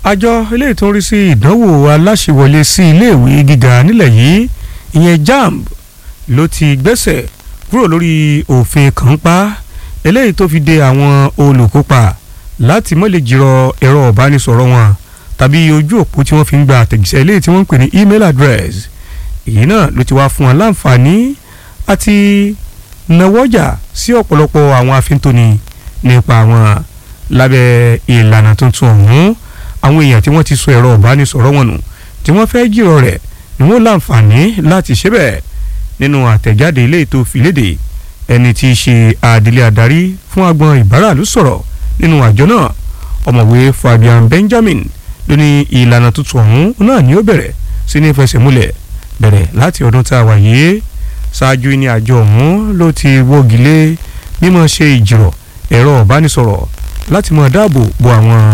àjọ eléyìí tó ń rí sí ìdánwò aláṣẹwọlé sí iléèwé gíga nílẹ̀ yìí ìyẹn jamb ló ti gbẹ́sẹ̀ kúrò lórí òfin kànńpá eléyìí tó fi de àwọn olùkópa láti má lè jìrọ ẹ̀rọ ìbánisọ̀rọ̀ wọn tàbí ojú òpó tí wọ́n fi ń gba àtẹ̀jíṣẹ́ eléyìí tí wọ́n ń pè ní email address èyí náà ló ti wá fún wọn láǹfààní àti nawọ́jà sí ọ̀pọ̀lọpọ̀ àwọn afíntóni nípa wọn lábẹ́ ìlànà tuntun ọ̀hún àwọn èèyàn tí wọ́n ti sọ ẹ̀rọ ìbánisọ̀rọ̀ wọn nù tí wọ́n fẹ́ jìrọ̀ rẹ̀ ni wọ́n láǹfààní láti ṣe bẹ́ẹ̀ nínú àtẹ̀jáde ilé ètò ìfìlédè ẹni tí í ṣe adelé adarí fún agbọn ìbáràlú sọ̀rọ̀ nínú àjọ náà ọ̀mọ̀wé Fabian Benjamin ló ní ìlànà tuntun ọ̀hún náà ni ó bẹ̀rẹ̀ sí ní fẹsẹ̀múlẹ̀ bẹ̀rẹ̀ láti ọdún tá a wà yìí ṣáájú ní àjọ ọ̀hún ló ti wọ́gi lé mímọ́ ṣe ìjìrọ̀ ẹ̀rọ ìbánisọ̀rọ̀ láti máa dáàbò bo àwọn